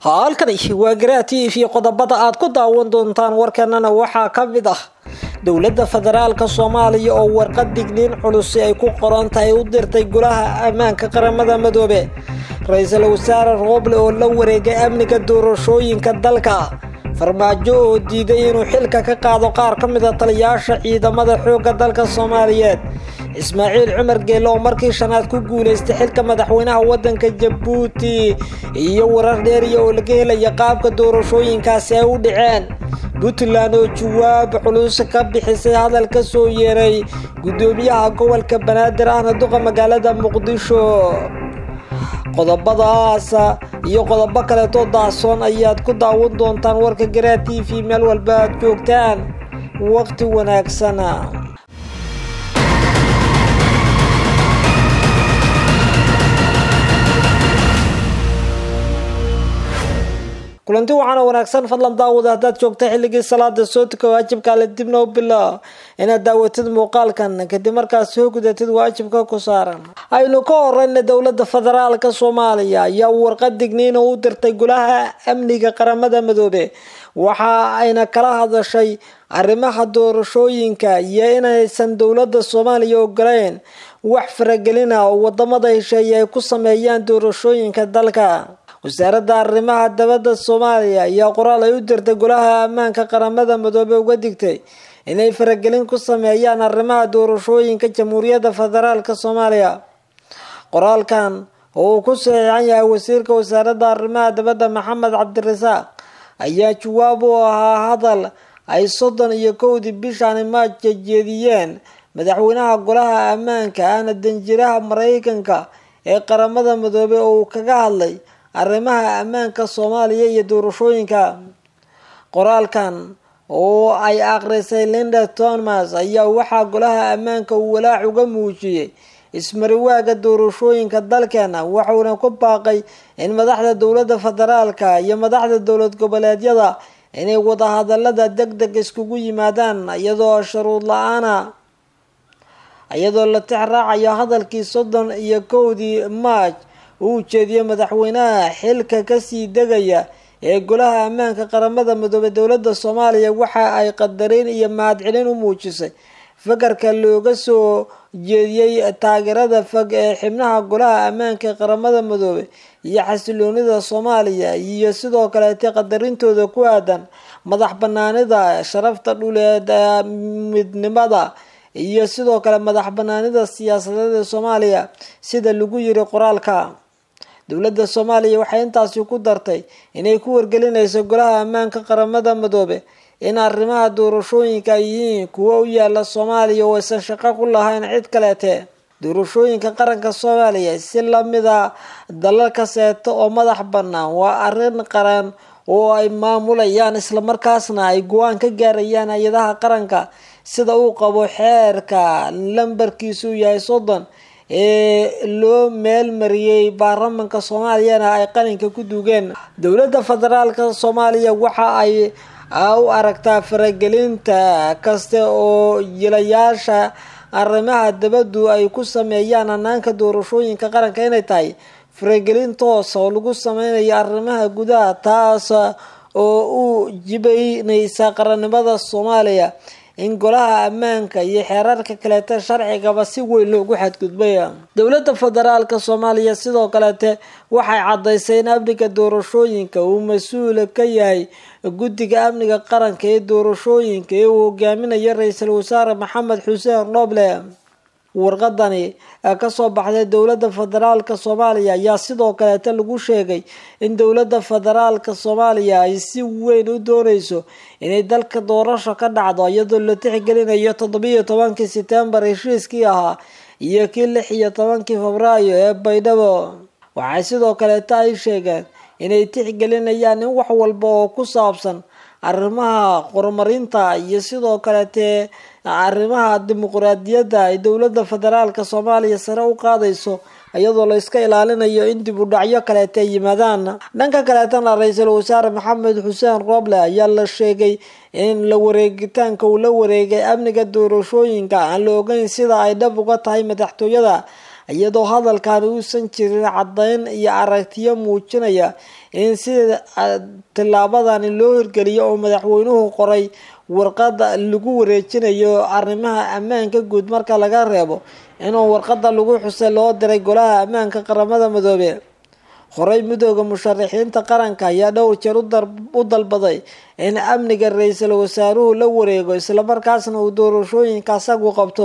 halkani waa garaa t v qodobada aad ku daawan doontaan warkanana waxaa ka mid ah dowladda federaalka soomaaliya oo warqad digniin culusi ay ku qoran tahay u dirtay golaha ammaanka qaramada madoobe ra-iisul wasaare rooble oo la wareegay amniga doorashooyinka dalka farmaajo oo diiday inuu xilka ka qaado qaar ka mid a taliyaasha ciidamada xoogga dalka soomaaliyeed ismaaciil cumar geelle oo markii shanaad ku guulaystay xilka madaxweynaha waddanka jabuuti iyo warar dheeriya oo laga helaya qaabka doorashooyinkaasi ay u dhaceen puntland oo jawaab culus ka bixisay hadal ka soo yeeray guddoomiyaha gobolka banaadir ahna duqa magaalada muqdisho qodobadaas iyo qodobo kaleetoo daasoon ayaad ku daawan doontaan warka garaa t v meel walba aad joogtaan waqti wanaagsan kulanti waxaana wanaagsan fadlan daawada haddaad joogta xilligii salaada soo tuka waajibkaale dibna u bilo inaad daawatid muuqaalkan kadib markaad soo gudatid waajibka ku saaran aynu ka horeyna dowlada federaalka soomaaliya ayaa warqad digniina u dirtay golaha amniga qaramada madoobe waxa ayna kala hadashay arrimaha doorashooyinka iyo inaysan dowlada soomaaliya ogoleyn wax faragelina oo wadamada hesheeye ay ku sameeyaan doorashooyinka dalka wasaaradda arrimaha dabadda soomaaliya ayaa qoraal ay u dirtay golaha ammaanka qaramada madoobe uga digtay inay faragelin ku sameeyaan arrimaha doorashooyinka jamhuuriyadda federaalka soomaaliya qoraalkan oo uu ku saxiixan yahay wasiirka wasaaradda arrimaha dabadda maxamed cabdirasaaq ayaa jawaab u ahaa hadal ay soddon iyo kowdii bishaani maaj jeediyeen madaxweynaha golaha ammaanka ahna danjiraha mareykanka ee qaramada madoobe oo uu kaga hadlay arrimaha ammaanka soomaaliya iyo doorashooyinka qoraalkan oo ay akhrisay linda thomas ayaa waxaa golaha ammaanka uu walaac uga muujiyey ismariwaaga doorashooyinka dalkeena wuxuuna ku baaqay in madaxda dowladda federaalka iyo madaxda dowlad goboleedyada inay wadahadalada deg deg iskugu yimaadaan iyadoo shuruud la-aana iyadoo la tix raacayo hadalkii soddon iyo kowdii maaj uu ujeediyey madaxweynaha xilka kasii degaya ee golaha ammaanka qaramada midoobe dowladda soomaaliya waxa ay qadarin iyo mahadcelin u muujisay fakarka looga soo jeediyey taageerada fog ee xibnaha golaha ammaanka ee qaramada midoobe iyo xasiloonida soomaaliya iyo sidoo kaleete qadarintooda ku aadan madax banaanida sharafta dhuleed midnimada iyo sidoo kale madax banaanida siyaasadeed ee soomaaliya sida lagu yiri qoraalka dowladda soomaaliya waxay intaasi ku dartay inay ku wargelinayso golaha ammaanka qaramada madoobe in arrimaha doorashooyinka ay yihiin kuwo u yaala soomaaliya oo aysan shaqo ku lahayn cid kaleete doorashooyinka qaranka soomaaliya si lamida dalal kaseeto oo madax bannaan waa arrin qaran oo ay maamulayaan islamarkaasna ay go-aan ka gaarayaan hay-adaha qaranka sida uu qabo xeerka lambarkiisu yahay soddon ee loo meel mariyey baarlamanka soomaaliyana ay qalinka ku duugeen dowladda federaalka soomaaliya waxa ay u aragtaa faragelinta kaste oo jilayaasha arrimaha dabaddu ay ku sameeyaan hanaanka doorashooyinka qaranka inay tahay faragelin toosa oo lagu sameynayo arrimaha gudaha taas oo u jibaynaysa qarannimada soomaaliya in golaha ammaanka iyo xeerarka kaleete sharcigaba si weyn loogu xadgudbay dowladda federaalka soomaaliya sidoo kaleete waxay cadaysay in amniga doorashooyinka uu mas-uul ka yahay guddiga amniga qaranka ee doorashooyinka ee uu hogaaminayo ra-iisul wasaare maxamed xuseen dhoble warqadani kasoo baxday dowladda federaalka soomaaliya ayaa sidoo kaleeta lagu sheegay in dowladda federaalka soomaaliya ay si weyn u dooneyso inay dalka doorasho ka dhacdo iyadoo la tixgelinayo toddobiiyo tobankii setembar heshiiskii ahaa iyo kii lix iyo tobankii febraayo ee baydhabo waxay sidoo kaleeta ay sheegeen inay tixgelinayaan in wax walba oo ku saabsan arrimaha horumarinta iyo sidoo kaleete arrimaha dimuquraadiyadda ay dowladda federaalka soomaaliya sare u qaadayso iyadoo la iska ilaalinayo in dib u dhacyo kaleeta yimaadaan dhanka kaleetana ra-iisul wasaare maxamed xuseen roble ayaa la sheegay in la wareegitaanka uu la wareegay amniga doorashooyinka aan la ogeyn sida ay dhab uga tahay madaxtooyada iyadoo hadalkan uusan jirin caddayn iyo aragtiyo muujinaya in sida tillaabadani loo hirgeliyo oo madaxweynuhu qoray warqada lagu wareejinayo arrimaha ammaanka guud marka laga reebo inuu warqada lagu xusay loo diray golaha ammaanka qaramada midoobe horey midooda musharaxiinta qaranka ayaa dhowr jeer u dalbaday in amniga ra-iisul wasaaruhu la wareego islamarkaasna uu doorashooyinka asagu qabto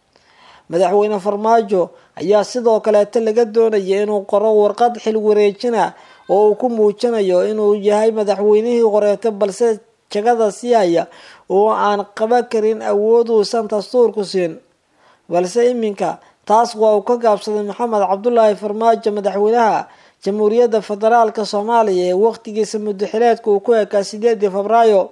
madaxweyne farmaajo ayaa sidoo kaleeta laga doonaya inuu qoro warqad xil wareejina oo uu ku muujinayo inuu yahay madaxweynihii horeeta balse jagada sii haya oo aan qaban karin awood uusan dastuurku siin balse iminka taas waa uu ka gaabsaday maxamed cabdulaahi farmaajo madaxweynaha jamhuuriyadda federaalka soomaaliya ee waqtigiisa muddaxileedka uu ku ekaa sideedii febraayo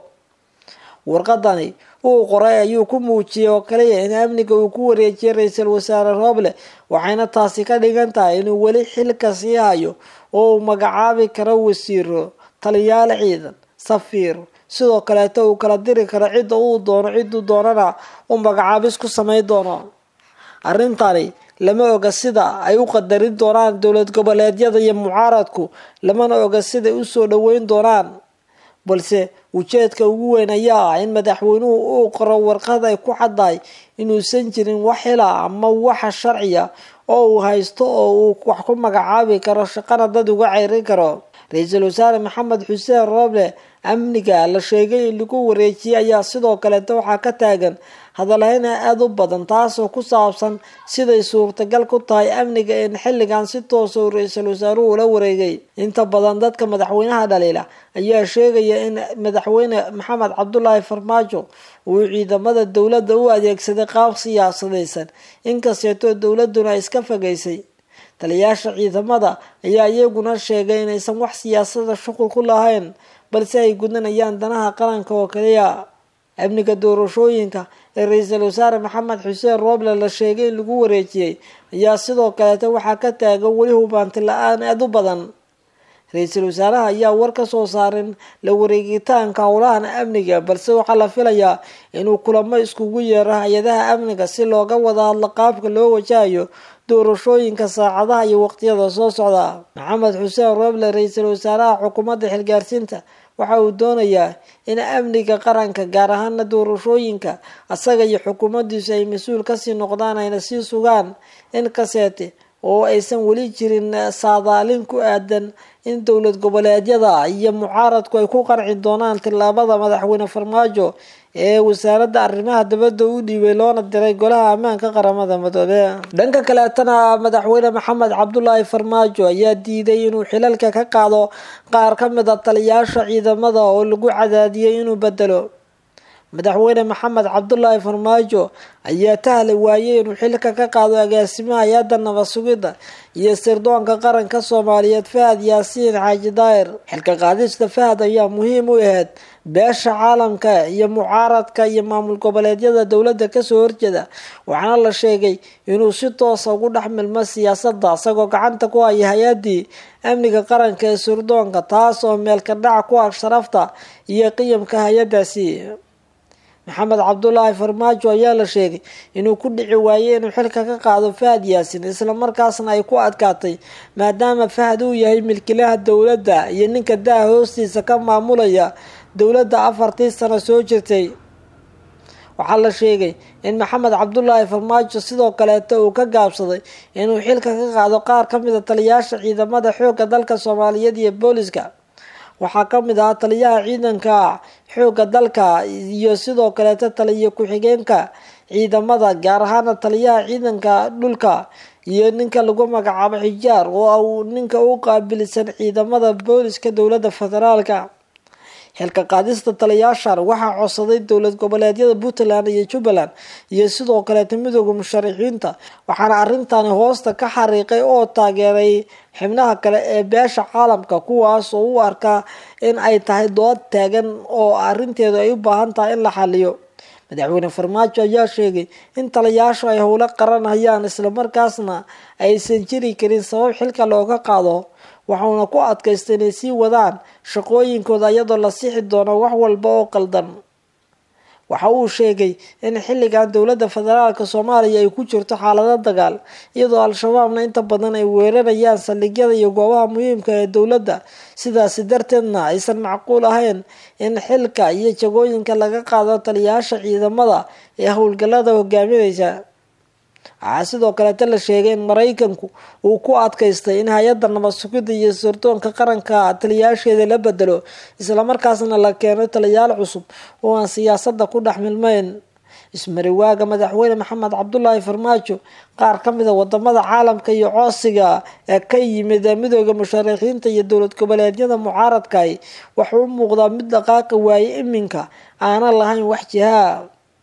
warqadani uu qoray ayuu ku muujiyey oo kaliya in amniga uu ku wareejiyay ra-iisul wasaare rooble waxayna taasi ka dhigan tahay inuu weli xilka sii hayo oo uu magacaabi karo wasiiro taliyaal ciidan safiir sidoo kaleeta uu kala diri karo cidda uu doono cidduu doonana uu magacaabis ku samay doono arrintani lama oga sida ay u qadarin doonaan dowlad goboleedyada iyo mucaaradku lamana oga siday usoo dhaweyn doonaan balse ujeedka ugu weyn ayaa ah in madaxweynuhu uu qoro warqad ay ku caddahay inuusan jirin wax xila ama waxa sharciya oo uu haysto oo uu wax ku magacaabi karo shaqana dad uga ceyrin karo ra-iisul wasaare maxamed xuseen rooble amniga la sheegay in lagu wareejiyay ayaa sidoo kaleeta waxaa ka taagan hadalhayna aada u badan taasoo ku saabsan siday suurtagal ku tahay amniga in xilligan si toosa uu ra-iisul wasaaruhu ula wareegay inta badan dadka madaxweynaha dhaliila ayaa sheegaya in madaxweyne maxamed cabdulaahi farmaajo uu ciidamada dowladda u adeegsaday qaab siyaasadaysan inkasteetoo dowladuna iska fogeysay taliyaasha ciidamada ayaa iyaguna sheegay inaysan wax siyaasada shuqul ku lahayn balse ay gudanayaan danaha qaranka oo kaliya amniga doorashooyinka ee ra-iisul wasaare maxamed xuseen rooble la sheegay in lagu wareejiyey ayaa sidoo kaleeta waxaa ka taagan weli hubaanti la-aan aada u badan ra-iisul wasaaraha ayaa war ka soo saarin la wareegitaanka howlahan amniga balse waxaa la filayaa inuu kulamo iskugu yeero hay-adaha amniga si looga wada hadlo qaabka loo wajahayo doorashooyinka saacadaha iyo waqtiyada soo socda maxamed xuseen rooble ra-iisul wasaaraha xukuumadda xilgaarsiinta waxa uu doonayaa in amniga qaranka gaar ahaana doorashooyinka asaga iyo xukuumaddiisu ay mas-uul kasii noqdaan ayna sii sugaan in kaseete oo aysan weli jirin saadaalin ku aadan in dowlad goboleedyada iyo mucaaradku ay ku qarci doonaan tillaabada madaxweyne farmaajo ee wasaaradda arrimaha dabadda u dhiibay loona diray golaha ammaanka qaramada midoobe dhanka kaleetana madaxweyne maxamed cabdulaahi farmaajo ayaa diiday inuu xilalka ka qaado qaar ka mid a taliyaasha ciidamada oo lagu cadaadiyay inuu bedelo madaxweyne maxamed cabdulaahi farmaajo ayaa tahli waayey inuu xilka ka qaado agaasimaha hay-adda nabad sugidda iyo sirdoonka qaranka soomaaliyeed fahad yaasiin xaaji daahir xilka qaadista fahad ayaa muhiim u ahayd beesha caalamka iyo mucaaradka iyo maamul goboleedyada dowladda kasoo horjeeda waxaana la sheegay inuu si toosa ugu dhex milmo siyaasadda isagoo gacanta ku haya hay-addii amniga qaranka ee sirdoonka taas oo meelka dhac ku ah sharafta iyo qiyamka hay-addaasi maxamed cabdulaahi farmaajo ayaa la sheegay inuu ku dhici waayey inuu xilka ka qaado fahad yaasin islamarkaasna ay ku adkaatay maadaama fahad uu yahay milkilaha dowladda iyo ninka daha hoostiisa ka maamulaya dowladda afartii sano soo jirtay waxaa la sheegay in maxamed cabdulaahi farmaajo sidoo kaleeta uu ka gaabsaday inuu xilka ka qaado qaar ka mid a taliyaasha ciidamada xoogga dalka soomaaliyeed iyo booliska waxaa ka mid ahaa taliyaha ciidanka xoogga dalka iyo sidoo kaleeta taliya ku-xigeenka ciidamada gaar ahaana taliyaha ciidanka dhulka iyo ninka lagu magacaabo xijaar oo uu ninka u qaabilsan ciidamada booliska dowladda federaalka xilka qaadista taliyaashan waxaa codsaday dowlad goboleedyada puntland iyo jubbaland iyo sidoo kaleeta midooda musharaxiinta waxaana arintani hoosta ka xariiqay oo taageeray xibnaha kale ee beesha caalamka kuwaas oo u arkaa in ay tahay dood taagan oo arinteedu ay u baahan tahay in la xaliyo madaxweyne farmaajo ayaa sheegay in taliyaashu ay howlo qaranayaan islamarkaasna aysan jiri karin sabab xilka looga qaado waxauna ku adkaystay inay sii wadaan shaqooyinkooda iyadoo la sixi doono wax walba oo qaldan waxa uu sheegay in xilligan dowladda federaalk soomaaliya ay ku jirto xaalado dagaal iyadoo al-shabaabna inta badan ay weerarayaan saldhigyada iyo goobaha muhiimka ee dowladda sidaasi darteedna aysan macquul ahayn in xilka iyo jagooyinka laga qaado taliyayaasha ciidamada ee howlgallada hogaaminaysa waxaa sidoo kaleeta la sheegay in maraykanku uu ku adkaystay in hay-adda nabad sugidda iyo sirdoonka qaranka taliyayaasheeda la bedelo islamarkaasna la keeno taliyayaal cusub oo aan siyaasadda ku dhex milmeyn ismariwaaga madaxweyne maxamed cabdulaahi farmaajo qaar ka mida wadamada caalamka iyo coosiga ee ka yimid midooda musharaxiinta iyo dowlad goboleedyada mucaaradkahi wuxuu u muuqdaa mid dhaqaaqi waaye iminka aanan lahayn wax jihaa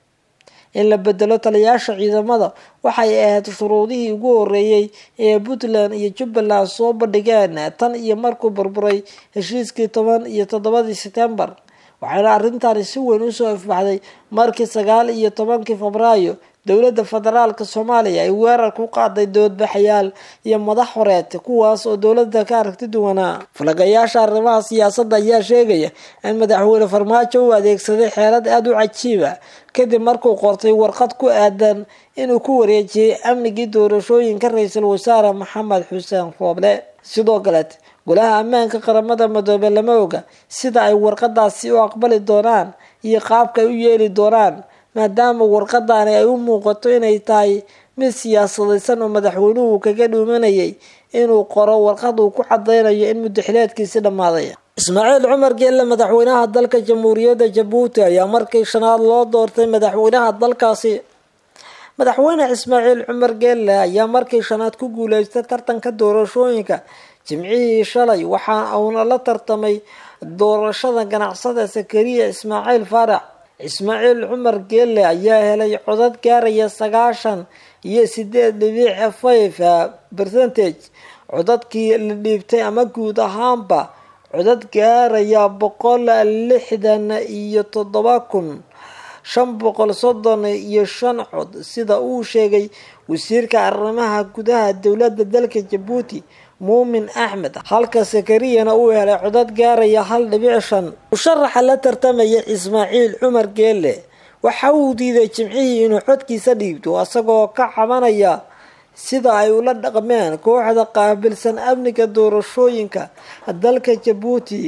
in la bedelo taliyayaasha ciidamada waxay ahayd shuruudihii ugu horeeyey ee puntland iyo jubbaland soo bandhigeen tan iyo markuu burburay heshiiskii toban iyo toddobadii setembar waxayna arrintani si weyn usoo ifbaxday markii sagaal iyo tobankii febraayo dowladda federaalk soomaaliya ay weerar ku qaaday doodbaxayaal iyo madax horeed kuwaas oo dowladda ka aragti duwanaa falagayaasha arrimaha siyaasadda ayaa sheegaya in madaxweyne farmaajo uu adeegsaday xeelad aada u cajiiba kadib markuu qortay warqad ku aadan inuu ku wareejiyey amnigii doorashooyinka ra-iisul wasaare maxamed xuseen rooble sidoo kaleet golaha ammaanka qaramada midoobe lama oga sida ay warqadaasi u aqbali doonaan iyo qaabka ay u yeeli doonaan maadaama warqadani ay u muuqato inay tahay mid siyaasadaysan oo madaxweynuhu kaga dhuumanayay inuu qoro warqad uu ku cadeynayo in mudaxileedkiisi dhammaaday ismaaciil cumar geelle madaxweynaha dalka jamhuuriyadda jabuuti ayaa markii shanaad loo doortay madaxweynaha dalkaasi madaxweyne ismaaciil cumar geelle ayaa markii shanaad ku guuleystay tartanka doorashooyinka jimcihii shalay waxa uuna la tartamay doorashada ganacsada sakariya ismaaciil faarax ismaaciil cumar geelle ayaa helay codad gaaraya sagaashan iyo sideed dhibic five percentage codadkii la dhiibtay ama guud ahaanba codad gaaraya boqol lixdan iyo toddoba kun shan boqol soddon iyo shan cod sida uu sheegay wasiirka arrimaha gudaha dowladda dalka jabuuti muumin axmed halka sakariyana uu helay codad gaaraya hal dhibic shan musharaxa la tartamaya ismaaciil cumar geelle waxa uu diiday jimcihii inuu codkiisa dhiibto isagoo ka cabanaya sida ay ula dhaqmeen kooxda qaabilsan amniga doorashooyinka dalka jabuuti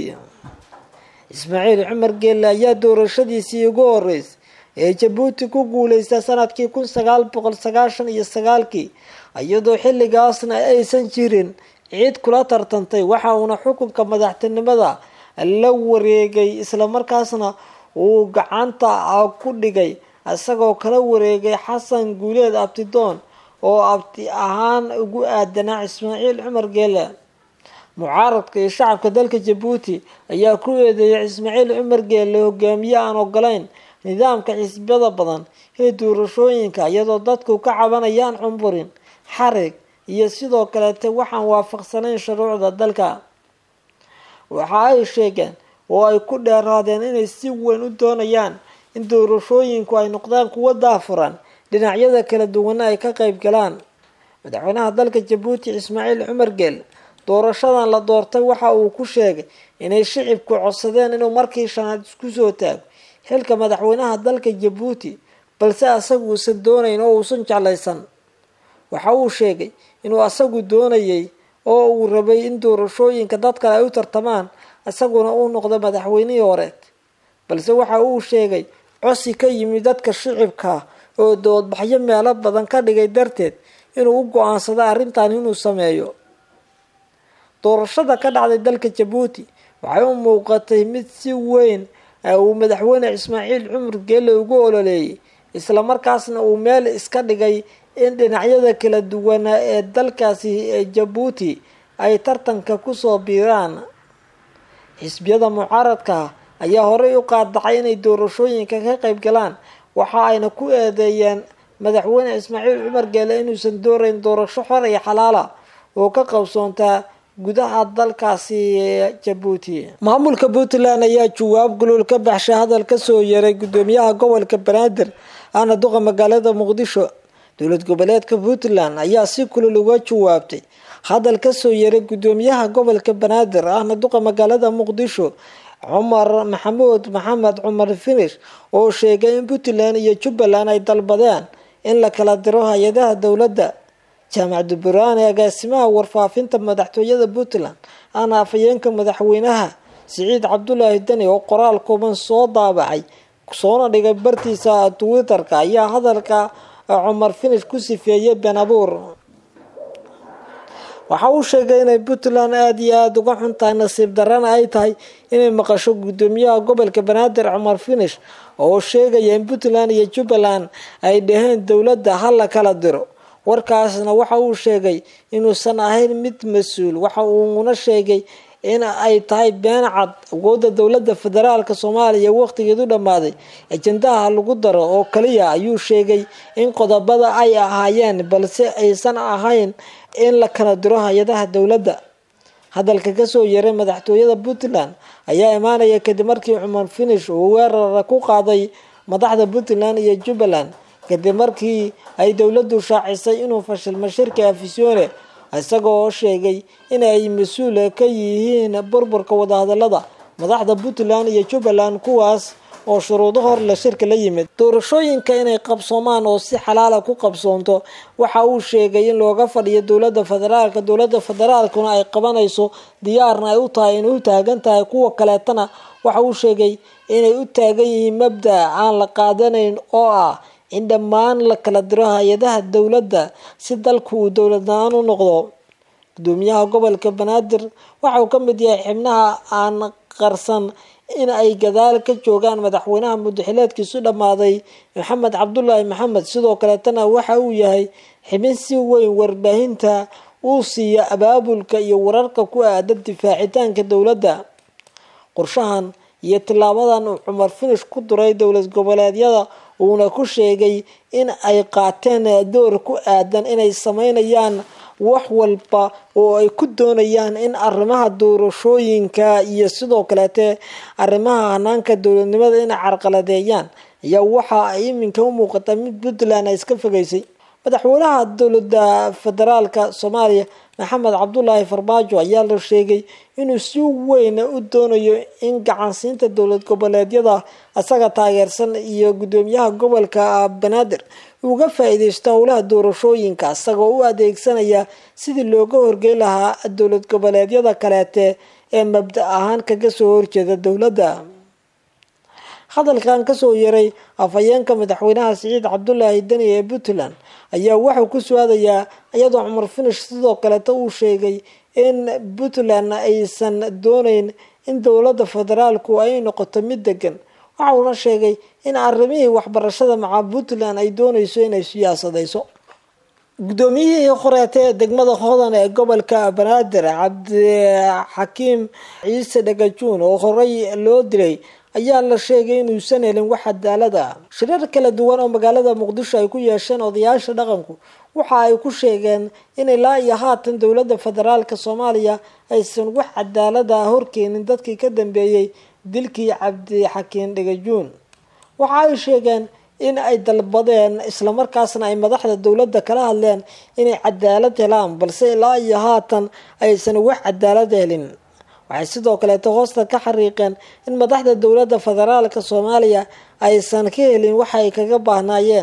ismaaciil cumar geelle ayaa doorashadiisii ugu horeysay ee jabuuti ku guuleystay sanadkii kun sagaal boqol sagaashan iyo sagaalkii iyadoo xilligaasna aysan jirin ciid kula tartantay waxa uuna xukunka madaxtinimada la wareegay islamarkaasna uu gacanta ku dhigay isagoo kala wareegay xasan guuleed abtidoon oo abti ahaan ugu aadanaa ismaaciil cumar geelle mucaaradka iyo shacabka dalka jabuuti ayaa ku eedeeyay ismaaciil cumar geelle hogaamiye aan ogolayn nidaamka xisbiyada badan ee doorashooyinka iyadoo dadku ka cabanayaan cumburin xarig iyo sidoo kaleete waxaan waafaqsanayn shuruucda dalka waxa ay sheegeen oo ay ku dheeraadeen inay si weyn u doonayaan in doorashooyinku ay noqdaan kuwo daafuran dhinacyada kala duwana ay ka qayb galaan madaxweynaha dalka jabuuti ismaaciil cumar geel doorashadan la doortay waxa uu ku sheegay inay shicibku codsadeen inuu markii shanaad isku soo taago xilka madaxweynaha dalka jabuuti balse asagu uusan doonayn oo uusan jeclaysan waxa uu sheegay inuu asagu doonayay oo uu rabay in doorashooyinka dad kale ay u tartamaan isaguna uu noqdo madaxweynihii horeed balse waxa uu sheegay cosi ka yimid dadka shicibka oo doodbaxyo meelo badan ka dhigay darteed inuu u go-aansado arrintan inuu sameeyo doorashada ka dhacday dalka jabuuti waxay u muuqatay mid si weyn uu madaxweyne ismaaciil cumar geelle ugu ololeeyay islamarkaasna uu meel iska dhigay in dhinacyada kala duwana ee dalkaasi ee jabuuti ay tartanka kusoo biiraan xisbiyada mucaaradka ayaa horey u qaadacay inay doorashooyinka ka qayb galaan waxa ayna ku eedeeyeen madaxweyne ismaaciil cumar geelle inuusan doorayn doorasho xor iyo xalaala oo ka qabsoontaa gudaha dalkaasi jabuuti maamulka puntland ayaa jawaab guluul ka baxshay hadal kasoo yaray gudoomiyaha gobolka banaadir ahna duqa magaalada muqdisho dowlad goboleedka puntland ayaa si kulul uga jawaabtay hadal kasoo yaray gudoomiyaha gobolka banaadir ahna duqa magaalada muqdisho cumar maxamuud maxamed cumar finish oo sheegay in puntland iyo jubbaland ay dalbadeen in la kala diro hay-adaha dowladda jaamac duburaan ee agaasimaha warfaafinta madaxtooyada puntland aana afhayeenka madaxweynaha siciid cabdulaahi deni oo qoraal kooban soo daabacay soona dhigay bartiisa twitter-ka ayaa hadalka cumar finish ku sifeeyey been abuur waxa uu sheegay inay puntland aada iyo aada uga xuntahay nasiib darana ay tahay inay maqasho guddoomiyaha gobolka banaadir cumar finish oo sheegaya in puntland iyo jubbaland ay dhaheen dowladda ha la kala diro warkaasna waxa uu sheegay inuusan ahayn mid mas-uul waxa uuna sheegay in ay tahay been cad awoodda dowladda federaalk soomaaliya waqtigeedu dhammaaday ajandaha lagu daro oo kaliya ayuu sheegay in qodobada ay ahaayeen balse aysan ahayn in la kala diro hay-adaha dowladda hadalka kasoo yaray madaxtooyada puntland ayaa imaanaya kadib markii cumar finish uu weerara ku qaaday madaxda puntland iyo jubbaland kadib markii ay dowladdu shaacisay inuu fashilmo shirka afisyoone isagoo sheegay in ay mas-uul ka yihiin burburka wadahadalada madaxda puntland iyo jubbaland kuwaas oo shuruudo hor la shirka la yimid doorashooyinka inay qabsoomaan oo si xalaala ku qabsoonto waxa uu sheegay in looga fadhiyo dowlada federaalka dowlada federaalkuna ay qabanayso diyaarna ay u tahay inay u taagan tahay kuwa kaleetana waxa uu sheegay inay u taagan yihiin mabda aan la qaadanayn oo ah in dhammaan la kala diro hay-adaha dowladda si dalku uu dowladnaan u noqdo gudoomiyaha gobolka banaadir waxa uu ka mid yahay xibnaha aan qarsan in ay gadaal ka joogaan madaxweynaha mudaxileedkiisu dhammaaday maxamed cabdulaahi maxamed sidoo kaleetana waxa uu yahay xibin si weyn warbaahinta uu siiya abaabulka iyo wararka ku aadan difaacitaanka dowladda qorshahan iyo tilaabadan uu cumar finish ku duray dowlad goboleedyada uuna ku sheegay in ay qaateen door ku aadan inay sameynayaan wax walba oo ay ku doonayaan in arrimaha doorashooyinka iyo sidoo kaleete arrimaha hanaanka dowladnimada inay carqaladeeyaan ayaa waxa ay iminka u muuqata mid puntland ay iska fogeysay madaxweynaha dowlada federaalka soomaaliya maxamed cabdulaahi farmaajo ayaa la sheegay inuu si weyn u doonayo in gacansiinta dowlad goboleedyada isaga taageersan iyo gudoomiyaha gobolka banaadir uga faa-iideysto howlaha doorashooyinka isagoo u adeegsanaya sidii looga horgey lahaa dowlad goboleedyada kaleete ee mabda ahaan kaga soo horjeeda dowladda hadalkan kasoo yaray afhayeenka madaxweynaha siciid cabdulaahi deni ee puntland ayaa waxuu ku su-aadayaa iyadoo cumar finish sidoo kaleeta uu sheegay in puntland aysan dooneyn in dowladda federaalku ay noqoto mid degan waxa uuna sheegay in arrimihii waxbarashada maca puntland ay dooneyso inay siyaasadeyso guddoomiyihii horeeta ee degmada hodan ee gobolka banaadir cabdixakiim ciise dhagajuun oo horey loo dilay ayaa la sheegay inuusan helin wax cadaalad ah shirar kala duwan oo magaalada muqdisho ay ku yeesheen odayaasha dhaqanku waxa ay ku sheegeen in ilaa iyo haatan dowladda federaalk soomaaliya aysan wax cadaalad ah horkeenin dadkii ka dambeeyey dilkii cabdixakiin dhagajuun waxa ay sheegeen in ay dalbadeen islamarkaasna ay madaxda dowladda kala hadleen inay cadaalad helaan balse ilaa iyo haatan aysan wax cadaalad helin waxay sidoo kaleeto hoosta ka xariiqeen in madaxda dowladda federaalka soomaaliya aysan ka helin waxa ay kaga baahnaayeen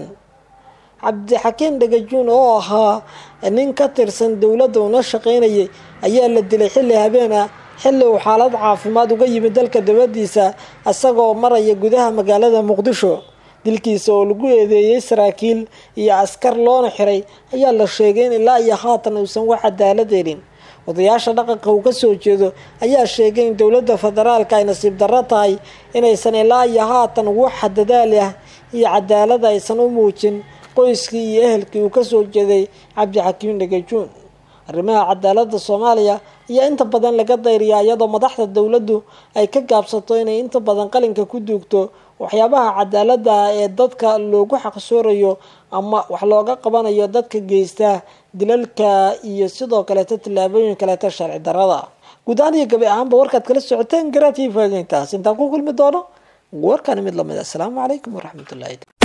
cabdixakiin dhagajuun oo ahaa nin ka tirsan dowladda una shaqaynayay ayaa la dilay xilli habeen ah xilli uu xaalad caafimaad uga yimid dalka dibadiisa isagoo maraya gudaha magaalada muqdisho dilkiisa oo lagu eedeeyey saraakiil iyo askar loona xiray ayaa la sheegay in ilaa iyo haatan uusan wax cadaalad helin odayaasha dhaqanka uu kasoo jeedo ayaa sheegay in dowladda federaalka ay nasiib darro tahay inaysan ilaa iyo haatan wax dadaal ah iyo cadaalad aysan u muujin qoyskii iyo ehelkii uu kasoo jeeday cabdixakiim dhagajuun arrimaha cadaalada soomaaliya ayaa inta badan laga dayriyaa iyadoo madaxda dowladdu ay ka gaabsato inay inta badan qalinka ku duugto waxyaabaha cadaalada ah ee dadka loogu xaqsoorayo ama wax looga qabanayo dadka geysta dilalka iyo sidoo kaleeto tillaabooyin kaleeto sharci darada guud ahaan iyo gabi ahaanba warkaad kala socoteen garaadkii faageyntaas intaan ku kulmi doono warkani mid lamid asalaamu calaykum waraxmatullahi